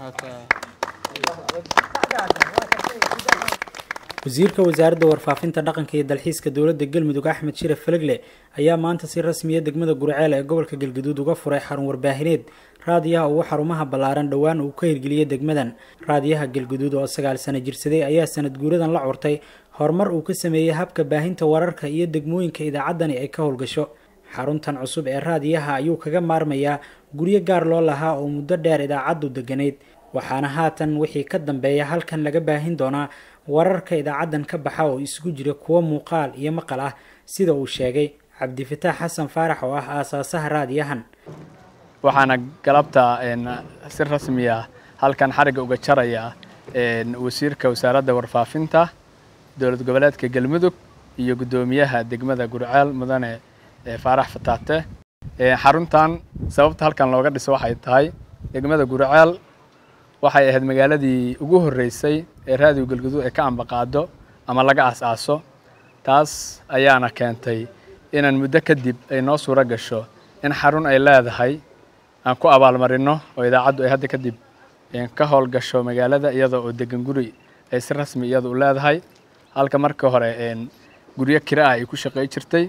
wasiirka wasaaradda warfaafinta dhaqanka iyo dalxiiska dowladda galmudug axmed shiraf falegle ayaa maanta si rasmiya degmada gurceel ee gobolka galgaduud uga furay xarun warbaahineed raadiyaha ugu xarumaha ballaaran dhowaan uu ka hirgeliyey degmadan raadiyaha galgaduud oo sagaal sano jirsaday ayaa sanad guuradan la curtay horumar uu ka sameeyey habka baahinta wararka iyo degmooyinka idaacaddani ay ka howlgasho xaruntan cusub ee raadiyaha ayuu kaga maarmayaa guryo gaar loo lahaa oo muddo dheer idaacaddu deganayd waxaana haatan wixii ka dambeeya halkan laga baahin doonaa wararka idaacaddan ka baxa oo isugu jira kuwo muuqaal iyo maqal ah sida uu sheegay cabdifataax xasan faarax oo ah aasaasaha raadiyahan waxaana galabta si rasmi ah halkan xarigga uga jaraya wasiirka wasaaradda warfaafinta dowlad goboleedka galmudug iyo guddoomiyaha degmada gurceel mudane faarax fataate xaruntan sababta halkan looga dhiso waxay tahay degmada gurceel waxay ahayd magaaladii ugu horreysay ee raadiyo galguduud ay ka ambaqaado ama laga aas-aaso taas ayaana keentay inaan muddo kadib ay noo suuro gasho in xarun ay leedahay aan ku abaalmarino oo idaacaddu ay hadda kadib ka howlgasho magaalada iyada oo degan guri ay si rasmi iyada u leedahay halka markii hore guryo kira ah ay ku shaqey jirtay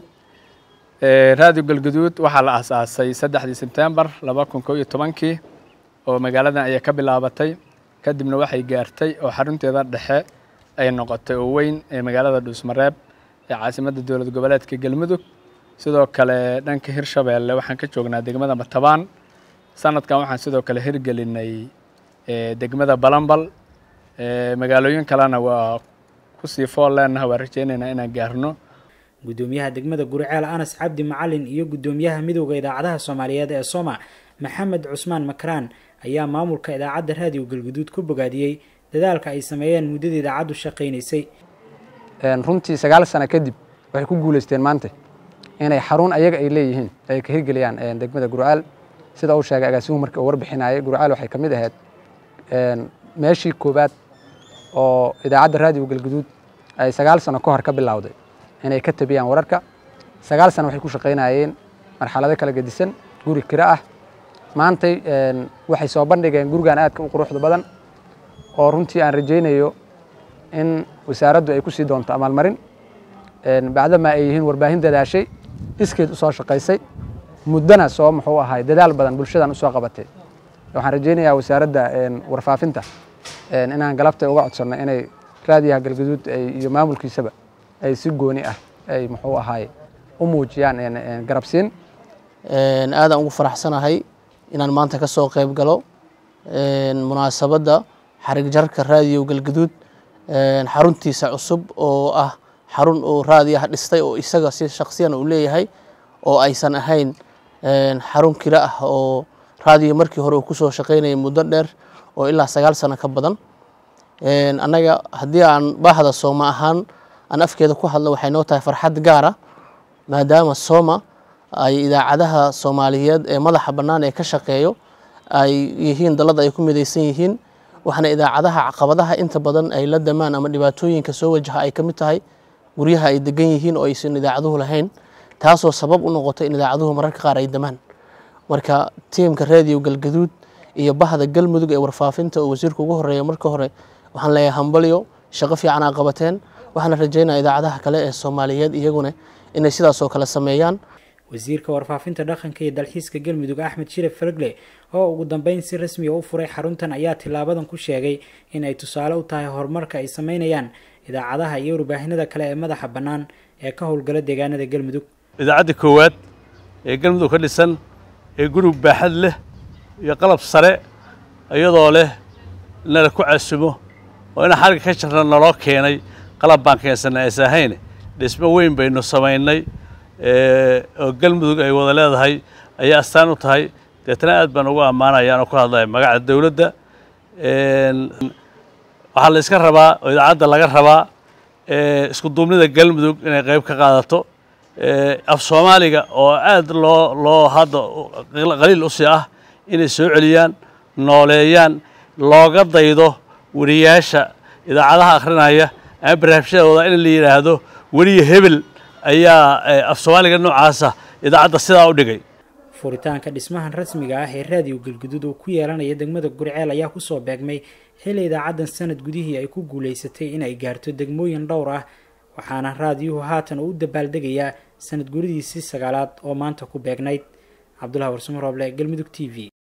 raadiyo galguduud waxaa la aas-aasay saddexdii sebtembar laba kun koo iyo tobankii oo magaaladan ayay ka bilaabatay kadibna waxay gaartay oo xarunteeda dhexe ay noqotay oo weyn ee magaalada dhuusmareeb ee caasimadda dowlad goboleedka galmudug sidoo kale dhanka hirshabeelle waxaan ka joognaa degmada matabaan sanadkan waxaan sidoo kale hirgelinay degmada balambal magaalooyin kalena waa kusii fool leenaha waa rajeynaynaa inaan gaarno guddoomiyaha degmada gurceel anas cabdi macalin iyo guddoomiyaha midowda idaacadaha soomaaliyeed ee soma maxamed cusmaan makraan ayaa maamulka idaacadda raadiyo galguduud ku bogaadiyey dadaalka ay sameeyeen muddada idaacaddu shaqaynaysay runtii sagaal sano kadib waxay ku guulaysteen maanta inay xarun ayaga ay leeyihiin ay ka hirgeliyaan degmada gurcaal sida uu sheegay agaasimuhu markii uu warbixinayay gurcaal waxay ka mid ahayd meeshii koowaad oo idaacadda raadiyo galguduud ay sagaal sano ka hor ka bilowday inay ka tabiyaan wararka sagaal sano waxay ku shaqaynayeen marxalado kala gedisan guri kiro ah maantay waxay soo bandhigeen gurigan aadka u quruxda badan oo runtii aan rajaynayo in wasaaraddu ay ku sii doonto amaalmarin bacdama ay yihiin warbaahin dadaashay iskeed usoo shaqaysay muddona soo muxuu ahay dadaal badan bulshadan usoo qabatay waxaan rajaynayaa wasaaradda warfaafinta inaan galabta uga codsanno inay raadiyaha galgaduud iyo maamulkiisaba ay si gooni ah ay muxuu ahaay u muujiyaan garabsiin aadaan ugu faraxsanahay inaan maanta ka soo qayb galo munaasabadda xarig jarka raadiyo galgaduud xaruntiisa cusub oo ah xarun uu raadiyaha dhistay oo isaga si shaksiyan uu leeyahay oo aysan ahayn xarun kira ah oo raadiyo markii hore uu kusoo shaqaynayay muddo dheer oo ilaa sagaal sano ka badan annaga haddii aan baahda sooma ahaan aan afkeeda ku hadlo waxay noo tahay farxad gaara maadaama sooma ay idaacadaha soomaaliyeed ee madaxa bannaan ee ka shaqeeyo ay yihiin dalada ay ku midaysan yihiin waxaana idaacadaha caqabadaha inta badan ay la damaan ama dhibaatooyinka soo wajaha ay ka mid tahay guryaha ay degan yihiin oo aysan idaacaduhu lahayn taasoo sabab u noqotay in idaacaduhu mararka qaar ay damaan marka tiimka raadiyo galgaduud iyo bahda galmudug ee warfaafinta oo wasiirka ugu horeeya marka hore waxaan leeyahay hambalyo shaqo fiican aa qabateen waxaana rajaynaya idaacadaha kale ee soomaaliyeed iyaguna inay sidaasoo kale sameeyaan wasiirka warfaafinta dhaqanka iyo dalxiiska galmudug axmed shiraf falegle oo ugu dambeyn si rasmiga u furay xaruntan ayaa tilaabadan ku sheegay in ay tusaale u tahay horumarka ay sameynayaan idaacadaha iyo warbaahinada kale ee madaxa bannaan ee ka howlgala deegaanada galmudug idaacadda koowaad ee galmudug ka dhisan ee gurug baaxad leh iyo qalab sare iyadoo leh nala ku casumo oo ina xarigga ka jarna naloo keenay qalab baan keensanay aysa ahayn dhismo weyn baynu samaynay oo galmudug ay wada leedahay ayaa astaan u tahay deetna aad baan ugu ammaanayaan oo ku hadlaya magaca dowladda waxaa la iska rabaa oo idaacadda laga rabaa isku duubnida galmudug inay qayb ka qaadato af soomaaliga oo aad loo loo hadda qaliil u sii ah inay soo celiyaan nooleeyaan looga daydo weriyaasha idaacadaha akhrinaya ama barnaamijyadooda in la yidhaahdo weriya hebel ayaa af soomaaliga noocaasa idaacadda sidaa u dhigay furitaanka dhismahan rasmiga ah ee raadiyo galguduud oo ku yeelanaya degmada gurceel ayaa kusoo beegmay xilli idaacaddan sanad gudihii ay ku guulaysatay in ay gaarto degmooyin dhowr ah waxaana raadiyuhu haatan uu u dabaaldegayaa sanad guridiisii sagaalaad oo maanta ku beegnayd cabdulahi warsamo rooble galmudug t v